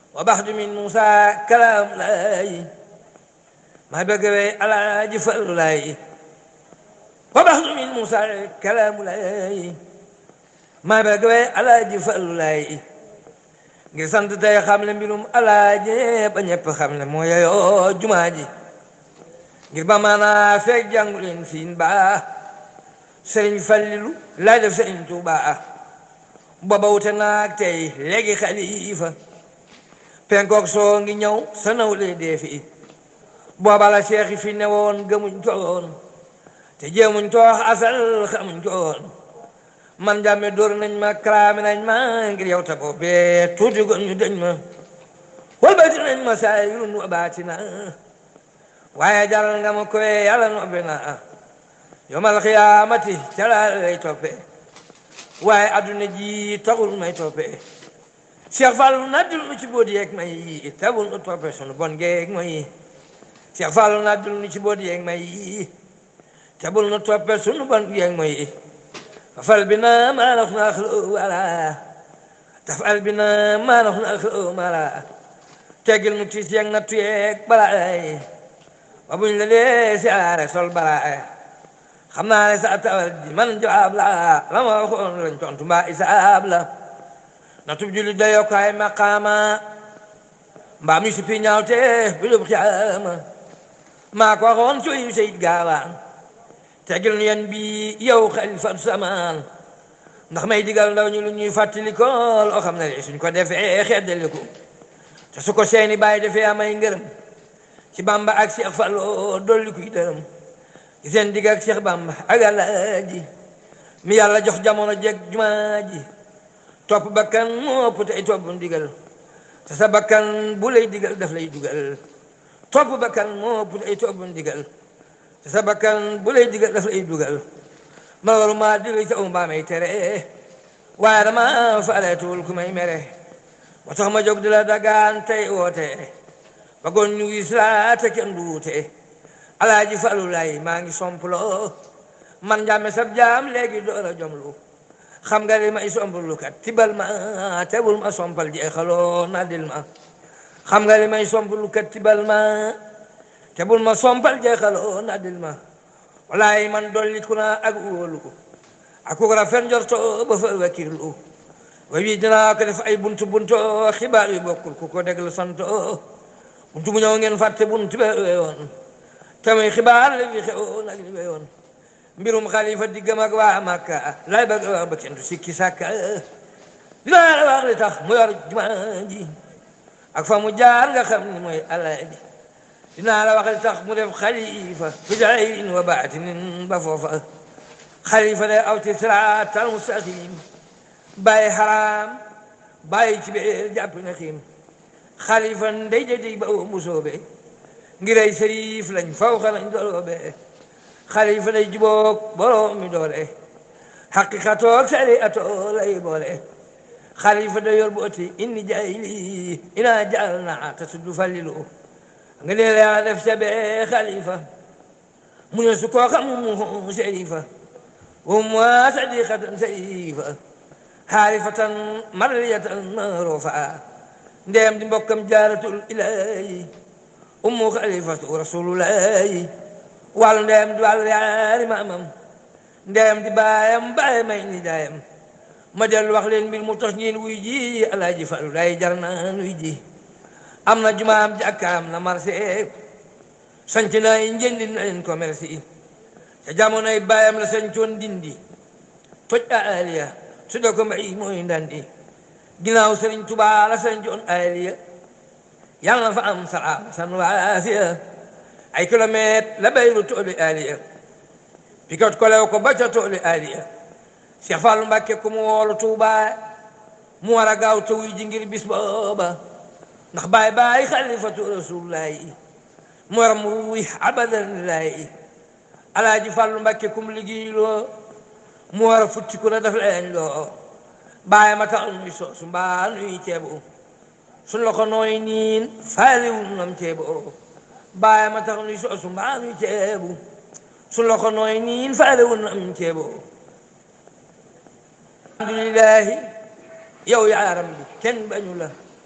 wa baxdu min Musa kalaam laay maa bëgg wey alaaji Fallu laay wa baxdu min Musa kalaamu laay maa bëgg wey alaaji Fallu laay ngir sant tey xam le mbirum alaaji ba ñëpp xam le moo yeyoo jumaa ji ngir ba maanaa feeg jàngu leen siin baa sëriñ Fallilu laay def sëriñ Tuubaa booba wute naag tey léegi xalifa penkook soo ngi ñëw sa nawle dee fi booba la seexi fi newoon gëmuñ ko woon te jéemuñ toox asal xamuñ ko woon man jàmme dóor nañ ma karaame nañ ma ngir yow ta boobee tuuti gon ñu dañ ma walbati nañ ma saayirun wa baatina waaye jaral nga ma koy yàlla nobbe na yomal xiyaamati ca laa lay toppe waaye adduna ji taxul may toppe Cheikh Fallou naddul nu ci boodi yeeg may yi tabul nu toppe sunu bon geeg mooy Cheikh Fallou naddul nu ci boodi yeeg may yi tabul nu toppe sunu bon geeg mooy fafal bi na maa nax na xlo wala tafal bi na maa nax na xlo wala teggil nu tiis yeeg nattu yeeg balaay ba buñ la dee siyaare sol balaay xam naa ne sa tawal ji man jawaab la la ma waxoon lañ tontu mbaa isaab la na tub julli da yokkaay maqaama mbaa mi suppi ñaawte bilub xiyaama maa ko waxoon cuy sayid gaawaan tegil nu yen bi yow xalifa samaan ndax may digal ndaw ñu lu ñuy fàttali ko loo xam ne suñ ko defee xeddali ko te su ko seeni bàyyi defee amay ngërëm ci bamba ak Cheikh Fallu dolli kuy dërëm ci seen digg ak Cheikh Bamba ak Alaaji mi yàlla jox jamono jeg jumaa ji topp bakkan moo ëpp tey topp ndigal te sa bakkan bu lay digal daf lay dugal topp bakkan moo ëpp tey topp ndigal te sa bakkan bu lay digal daf lay dugal ma waru maa diri sa mbaa may tere waaye dama faaleetuwul ku may mere moo tax ma jóg di la dagaan tey woote bagoon ñu gis laa te kenn du wuute alaaji Fallu lay maa ngi somplo man jàmme sab jaam léegi door a jomlu xam nga li may somplu kat tibal ma tebul ma sompal jeexaloo na dil ma xam nga li may somplu kat tibal ma tebul ma sompal jeexaloo na dil ma walaay man dolli ku na ak wóolu ak ku rafet njorto ba fa wakirlu wa wi dinaa ko def ay buntu buntu xibaar yu bokkul ku ko déglu santo buntu bu ñëw ngeen fàtte buntu be weyoon tamit xibaar la fi xewoon ak li weyoon mbirum xalifa diggam ak waa Makka lay bëgg wax ba kenn du sikki sàkka dinaa la wax li tax mu yor jumaa ji ak fa mu jaar nga xam ni mooy Alaaji dinaa la wax li tax mu def xalifa fi zahirin wa baatinin ba foofa xalifa day aw ci siraatal mustaqim bàyyi xaraam bàyyi ci biir jàpp na xiim xalifa ndey jëdi ba mu soobe ngiray sërif lañ faw xa lañ doroobe xalifa day juboog borom mi doole xaqiqatoog sari atoo lay boole xalifa day yor booti inni jayli ina jaal na te tuddu fallilu nga ne la yaa def sabe xalifa mu ne su koo xam mu serifa wa ma sadiqatan sarifa xaarifatan marliyatan marufa ndeyam di mbokkam jaaratul ilahi ummu xalifatu rasulullahi wàllu ndeyam di wàllu yaari maamam ndeyam di baayam baay may ni daayam ma dellu wax leen mbir mu tax ñeen wuy ji alaaji Fallu day jar na nuy ji am na jumaam jàkkaam na marché sanc na yi njëndi na leen commerce yi ca jamonoy baayam la sancoon dindi toj aliya su dee ko mbay mooy ndandi ginnaaw sëriñ Tuubaa la sancoon aliya yàlla na fa am salaam san waafiya ay kilomètre la bayru tooli aliya pikot kolew ko ba ca tooli aliya Cheikh Fallu Mbàkke ku mu woolu Tuubaa mu war a gaaw te wuy ji ngir bis booba ndax baay baay xalifatu rasulullahi mu war mu wuy abadan lillahi alaaji Fallu Mbàkke kum liggéeyloo mu war a futti ku la def leen loo baay ma tax nuy soosu mbaa nuy ceebu suñ la ko nooy niin faaliwul nam ceebu baay ma tax nuy soosu mbaa nuy ceebu suñ la ko nooy niin faaliwul nam ceebu alhamdulillahi yow yaaram bi kenn bañu la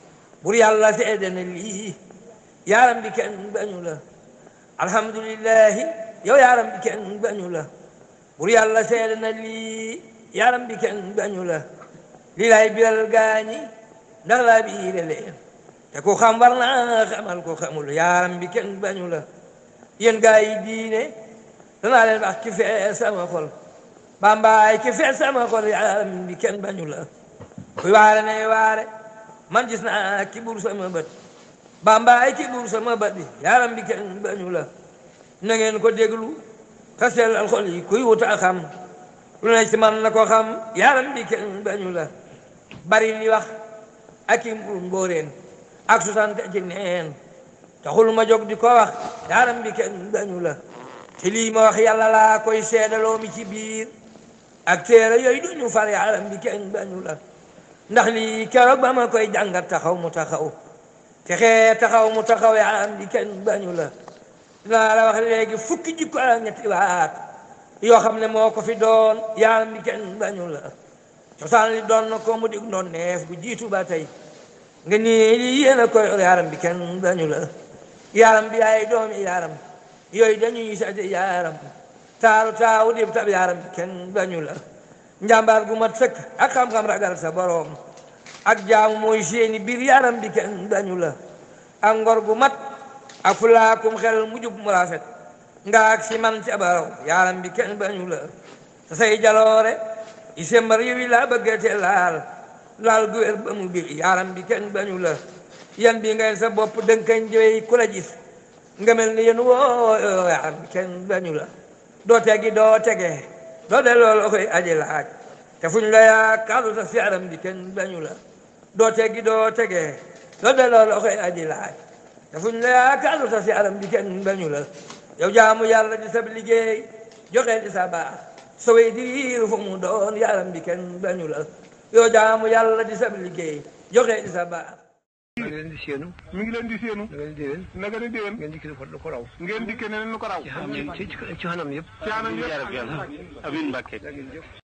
bur yàlla seede na lii yaaram bi kenn bañu la alhamdulillahi yow yaaram bi kenn bañu la bur yàlla seede na lii yaaram bi kenn bañu la lii laay biral gaañi ndax laa biire leen te ku xam war naa xamal ko xamul yaaram bi kenn bañu la yéen gaa yi diine danaa leen wax ki fee sama xol bambaay ki fee sama xol yaaram bi kenn bañu la kuy waare nay waare man gis naa ki buur sama bët bambaay ki buur sama bët bi yaaram bi kenn bañu la na ngeen ko déglu xasel al xol yi kuy wuta xam lu ne ci man na ko xam yaaram bi kenn bañu la bari li wax ak i mbur mbóoreen ak susante ci neen taxul ma jóg di ko wax yaaram bi kenn bañu la te lii ma wax yàlla laa koy seedaloo mi ci biir ak téere yooyu duñu far yaaram bi kenn bañu la ndax lii keroog ba ma koy jàngat taxaw mu taxaw te xee taxaw mu taxaw yaaram bi kenn bañu la dinaa la wax léegi fukki jikko ak ñetti waat yoo xam ne moo ko fi doon yaaram bi kenn bañu la cosaan li doon na ko mu dig doon neef bu jiitu ba tey nga nii lii yéen a koy yaaram bi kenn bañu la yaaram bi ay doomi yaaram yooyu dañuy sate yaaram taaru taawu dib tab yaaram bi kenn bañu la njàmbaar gu mat sëkk ak xam-xam ragal sa boroom ak jaamu mooy seeni biir yaaram bi kenn bañu la ak ngor gu mat ak fulaakum xel mu jub mu rafet nga ak si man ca baraw yaaram bi kenn bañu la te say jaloore i sembar yowi laa bëggate laal laal gu wér ba mu biir yaaram bi kenn bañu la yan bi ngay sa bopp dënkañ jëwey ku la gis nga mel ni yéen woo yaaram bi kenn bañu la doo tegi doo tege doo de loolu koy aji laaj te fuñ la yaakaaru ta si yaaram bi kenn bañu la doo tegi doo tege doo de loolu koy aji laaj te fuñ la yaakaaru ta si yaaram bi kenn bañu la yow jaamu yàlla di sab liggéey joxe di sa baax sowey di wiiru fu mu doon yaaram bi kenn bañu la yow jaamu yàlla di sab liggéey joxe di sa baax maa ngi leen di séenu. mi ngi leen di séenu. na ngeen di déwén. naka la déwén. ngeen dikk lu ko raw. ngeen dikkee neneen nu ko raw. ci ci ci xanam yëpp. ci anam yëpp. jaarab yàlla. amiin Mbàkke.